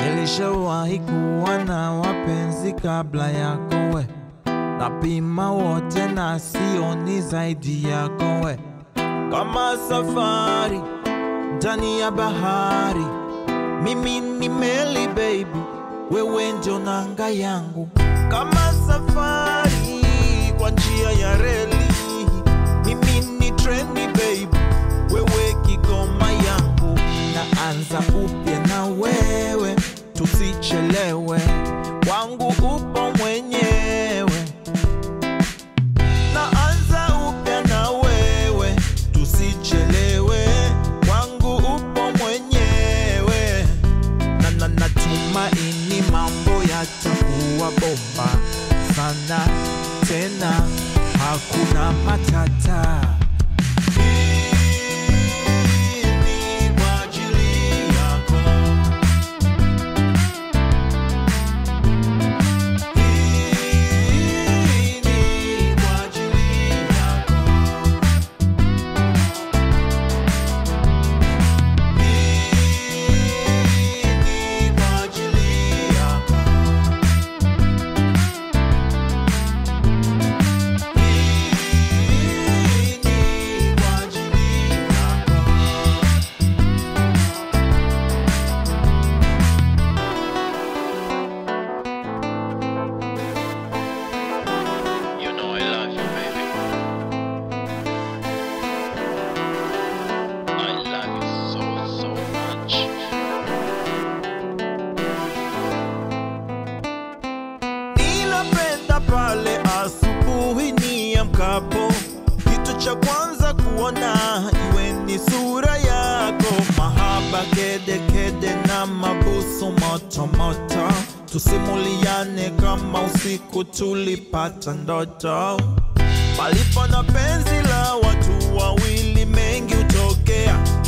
Nilishawahi kuwa na wapenzi kabla yako we, napima wote na sioni zaidi yako we, kama safari ndani ya bahari, mimi ni meli baby, wewe ndio nanga yangu, kama safari kwa njia ya reli, mimi ni treni baby, wewe kigoma yangu, naanza upya na wewe, tusichelewe, wangu upo mwenyewe naanza upya na wewe, tusichelewe, wangu upo mwenyewe, na na natumaini mambo yatakuwa bomba sana tena, hakuna matata. Hii ni kwa ajili yako. Hii ni kwa ajili yako. Hii ni kwa ajili yako. Hii ni kwa ajili yako. You know I love you, baby. I love you so, so much. Ninapenda pale asubuhi niamkapo, kitu cha kwanza kuona iwe ni sura yako, mahaba kede kede na mabusu moto moto, tusimuliane kama usiku tulipata ndoto. Palipo na penzi la watu wawili, mengi hutokea,